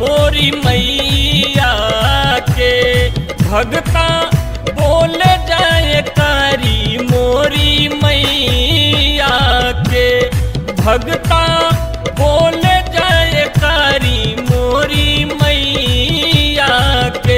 मोरी मैया के भगता बोले जाए कारी मोरी मैया के भगता बोले जाए कारी मोरी मैया के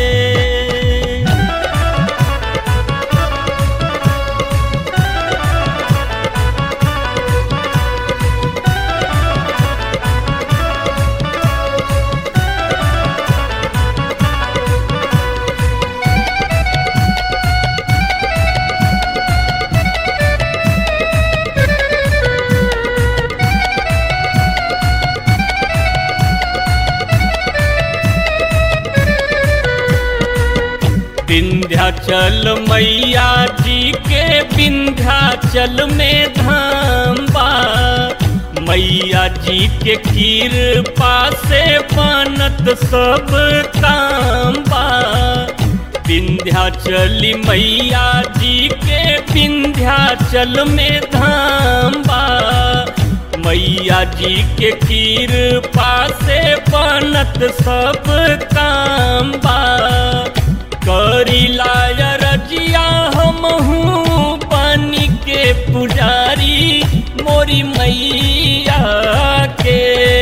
विंध्याचल मैया जी के विंध्याचल में धाम बा मैया जी के कृपा से बनत सब काम बा विंध्याचली मैया जी के विंध्याचल में धाम बा मैया जी के कृपा से बनत सब काम बा करी लाया रजिया हम पानी के पुजारी मोरी मैया के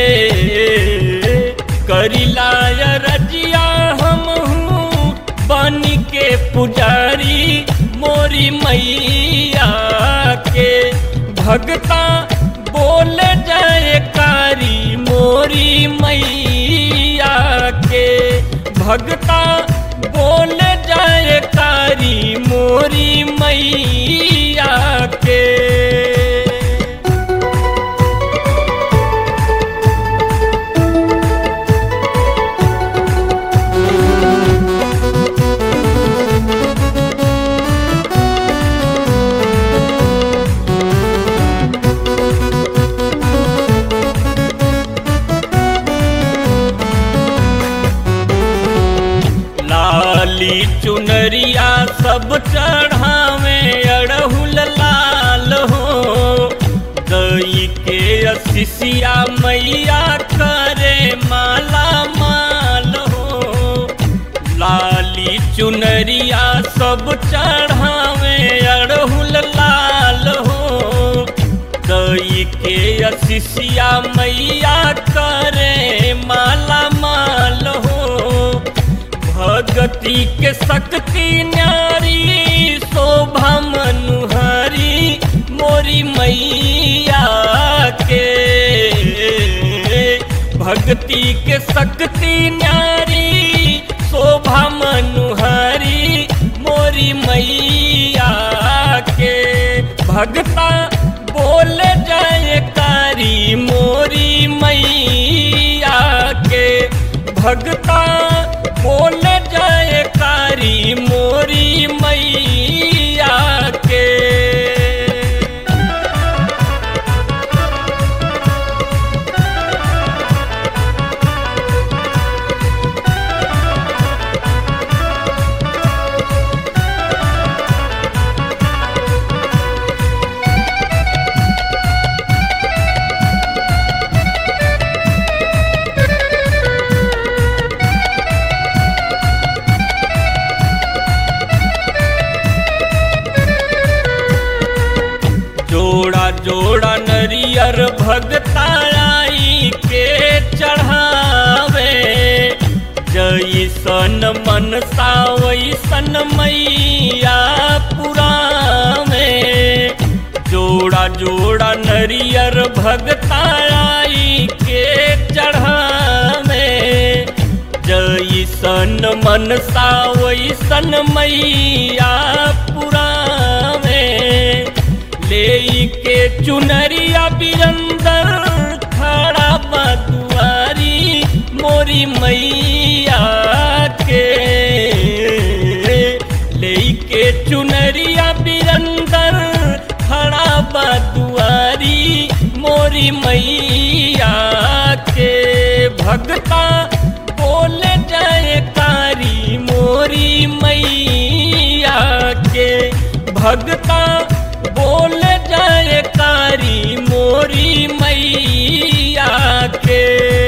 करी लाया रजिया हम पानी के पुजारी मोरी मैया के भगता बोले जाए कारी मोरी मैया के भगता बोले जाए कारी मोरी मैया के लाली चुनरिया सब चढ़ावे अड़हुल लाल हो दई के असिसिया मैया करे माला माल हो लाली चुनरिया सब चढ़ावे अड़हुल लाल हो दई के असिसिया मैया करे माला माल हो भगति के शक्ति न्यारी शोभा मनुहारी मोरी मैया के भक्ति के शक्ति न्यारी शोभा मनुहारी मोरी मैया के भगता बोले जाए कारी मोरी मैया के भगता बोले जाए कारी मोरी मैया के जोड़ा जोड़ा नरियर भगताई के चढ़ावे जैसन मन वैसन मैया पुरावे जोड़ा जोड़ा नरियर भगताई के चढ़ावे जैसन मन वैसन मैया पुरावे ले के चुनरिया बिरंदर खड़ा बदुआरी मोरी मैया के ले के चुनरिया बिरंदर खड़ा बदुआरी मोरी मैया के भगता बोले जाए कारी मोरी मैया के भगता बोल जाए कारी मोरी मैया के